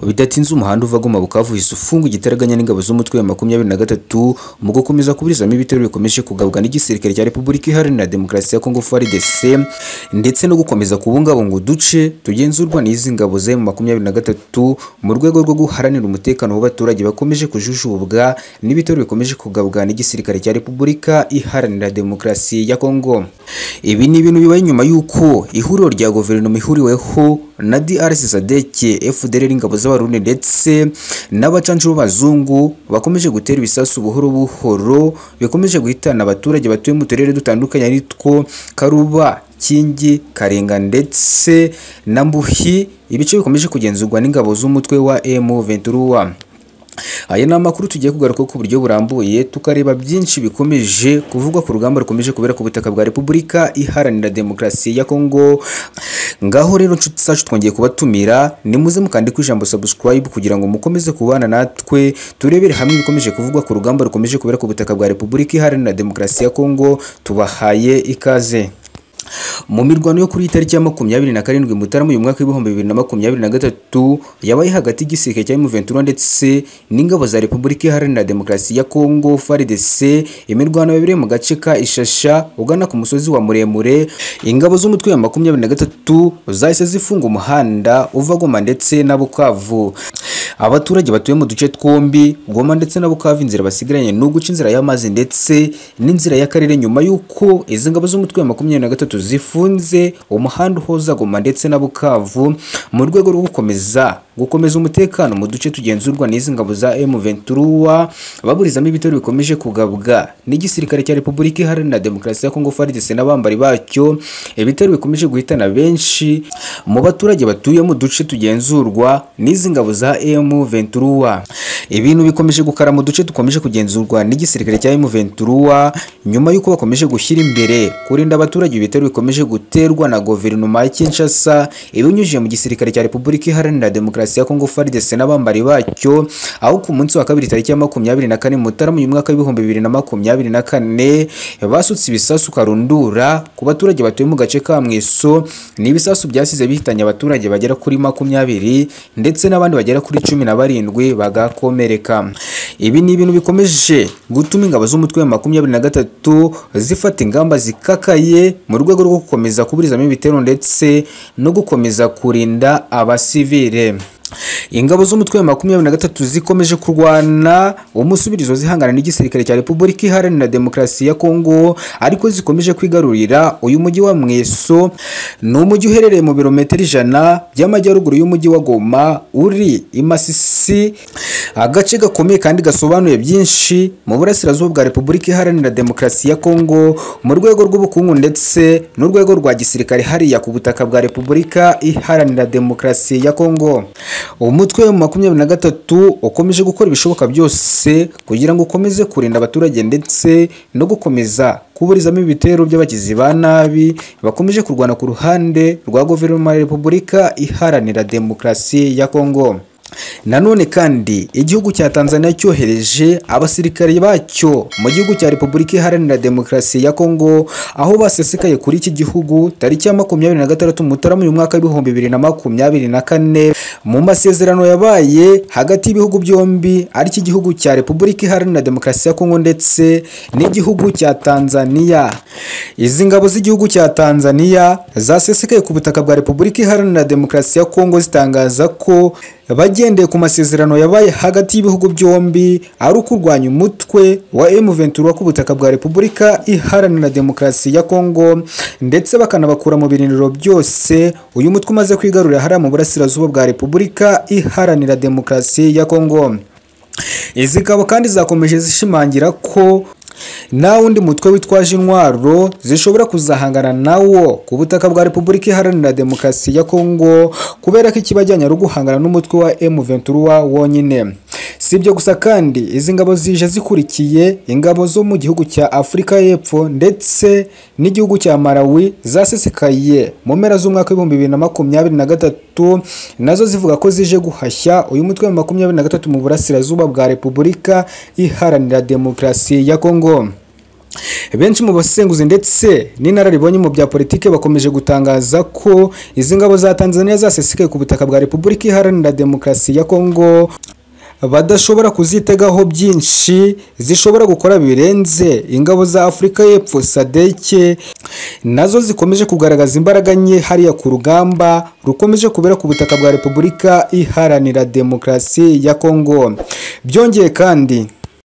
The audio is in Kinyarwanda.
bidatinze umuhanda uva Goma Bukavu uhise ufunga igitaraganya n'ingabo z'umutwe wa makumyabiri na gatatu mu gukomeza kuburizamo ibitero bikomeje kugabwa n'igisirikare cya Repubulika Iharanira Demokarasi ya Kongo FARDC ndetse no gukomeza kubungabunga uduce tugenzurwa n'izi ngabo za makumyabiri na gatatu mu rwego rwo guharanira umutekano w'abaturage bakomeje kujujubwa n'ibitero bikomeje kugabwa n'igisirikare cya Repubulika Iharanira Demokarasi ya Kongo ibi ni ibintu bibaye nyuma y'uko ihuriro rya guverinoma ihuriweho na DRC SADC FDLR ingabo z'abarundi ndetse n'abacanshi b'abazungu bakomeje gutera ibisasu buhoro buhoro bikomeje guhitana abaturage batuye mu turere dutandukanye aritwo Karuba Kingi, Karenga ndetse na Mbuhi, ibice bikomeje kugenzurwa n'ingabo z'umutwe wa M23. Aya ni amakuru tugiye kugaruka ku buryo burambuye tukareba byinshi bikomeje kuvugwa ku rugamba rukomeje kubera ku butaka bwa Repubulika Iharanira Demokarasi ya Kongo. Ngaho rero nshuti zacu twongeye kubatumira nimuze mukande ku ijambo subscribe kugira ngo mukomeze kubana natwe turebere hamwe ibikomeje kuvugwa ku rugamba rukomeje kubera ku butaka bwa Repubulika Iharanira Demokarasi ya Kongo. Tubahaye ikaze. Mu mirwano yo kuri itariki ya makumyabiri na karindwi Mutarama uyu mwaka w'ibihumbi bibiri na makumyabiri na gatatu yabaye hagati y'igisirikare cya M23 ndetse n'ingabo za Repubulika Iharanira Demokarasi ya Kongo FARDC. Imirwano yabereye mu gace ka Ishasha ugana ku musozi wa Muremure. Ingabo z'umutwe wa makumyabiri na gatatu zahise zifunga umuhanda uva Goma ndetse na Bukavu. Abaturage batuye mu duce twombi Goma ndetse na Bukavu inzira basigaranye ni uguca inzira y'amazi ndetse n'inzira y'akarere nyuma y'uko izi ngabo z'umutwe wa makumyabiri na gatatu zifunze umuhanda uhuza Goma ndetse na Bukavu mu rwego rwo gukomeza gukomeza umutekano mu duce tugenzurwa n'izi ngabo za M23 baburizamo ibitero bikomeje kugabwa n'igisirikare cya Repubulika Iharanira Demokarasi ya Kongo FARDC n'abambari bacyo ibitero bikomeje guhitana benshi mu baturage batuye mu duce tugenzurwa n'izi ngabo za M23 ibintu bikomeje gukara mu duce dukomeje kugenzurwa n'igisirikare cya M23 nyuma y'uko bakomeje gushyira imbere kurinda abaturage ibitero bikomeje guterwa na guverinoma ya Kinshasa ibinyujije mu gisirikare cya Repubulika Iharanira Demokarasi ya Kongo FARDC n'abambari bacyo aho ku munsi wa kabiri tariki ya makumyabiri na kane Mutarama uyu mwaka w'ibihumbi bibiri na makumyabiri na kane basutse ibisasu karundura ku baturage batuye mu gace ka Mweso ni ibisasu byasize bihitanye abaturage bagera kuri makumyabiri ndetse n'abandi bagera kuri cumi na barindwi bagakomereka ibi ni ibintu bikomeje gutuma ingabo z'umutwe wa makumyabiri na gatatu zifata ingamba zikakaye mu rwego rwo gukomeza kuburizamo ibitero ndetse no gukomeza kurinda abasivile ingabo z'umutwe wa makumyabiri na gatatu zikomeje kurwana umusubirizo zihangana n'igisirikare cya Repubulika Iharanira Demokarasi ya Kongo ariko zikomeje kwigarurira uyu mujyi wa Mweso ni umujyi uherereye mu birometero ijana by'amajyaruguru y'umujyi wa Goma uri i Masisi agace gakomeye kandi gasobanuye byinshi mu burasirazuba bwa Repubulika Iharanira Demokarasi ya Kongo mu rwego rw'ubukungu ndetse n'urwego rwa gisirikare hariya ku butaka bwa Repubulika Iharanira Demokarasi ya Kongo umutwe wa makumyabiri na gatatu ukomeje gukora ibishoboka byose kugira ngo ukomeze kurinda abaturage ndetse no gukomeza kuburizamo ibitero by'abagizi ba nabi bakomeje kurwana ku ruhande rwa guverinoma ya repubulika iharanira demokarasi ya kongo nanone kandi igihugu cya Tanzania cyohereje abasirikare bacyo mu gihugu cya Repubulika Iharanira Demokarasi ya Kongo aho basesekaye kuri iki gihugu tariki ya makumyabiri na gatandatu Mutarama uyu mwaka w'ibihumbi bibiri na makumyabiri na kane mu masezerano yabaye hagati y'ibihugu byombi ari iki gihugu cya Repubulika Iharanira Demokarasi ya Kongo ndetse n'igihugu cya Tanzania izi ngabo z'igihugu cya Tanzania zasesekaye ku butaka bwa Repubulika Iharanira Demokarasi ya Kongo zitangaza ko bagendeye ku masezerano yabaye hagati y'ibihugu byombi ari ukurwanya umutwe wa M23 ku butaka bwa Repubulika Iharanira Demokarasi ya Kongo ndetse bakanabakura mu biriniro byose uyu mutwe umaze kwigarurira hariya mu burasirazuba bwa Repubulika Iharanira Demokarasi ya Kongo izi ngabo kandi zakomeje zishimangira ko nta wundi mutwe witwaje intwaro zishobora kuzahangana nawo ku butaka bwa Repubulika Iharanira Demokarasi ya Kongo kubera ko ikibajyanye ari uguhangana n'umutwe wa M23 wonyine si ibyo gusa kandi izi ngabo zije zikurikiye ingabo zo mu gihugu cya Afurika y'Epfo ndetse n'igihugu cya Malawi zasesekaye mu mpera z'umwaka w'ibihumbi bibiri na makumyabiri na gatatu nazo zivuga ko zije guhashya uyu mutwe wa makumyabiri na gatatu mu burasirazuba bwa Repubulika Iharanira Demokarasi ya Kongo benshi mu basenguzi ndetse n'inararibonye mu bya politiki bakomeje gutangaza ko izi ngabo za tanzania zasesekaye ku butaka bwa repubulika iharanira demokarasi ya kongo badashobora kuzitegaho byinshi zishobora gukora birenze ingabo za afurika y'epfo sadeke nazo zikomeje kugaragaza imbaraga nke hariya ku rugamba rukomeje kubera ku butaka bwa repubulika iharanira demokarasi ya kongo byongeye kandi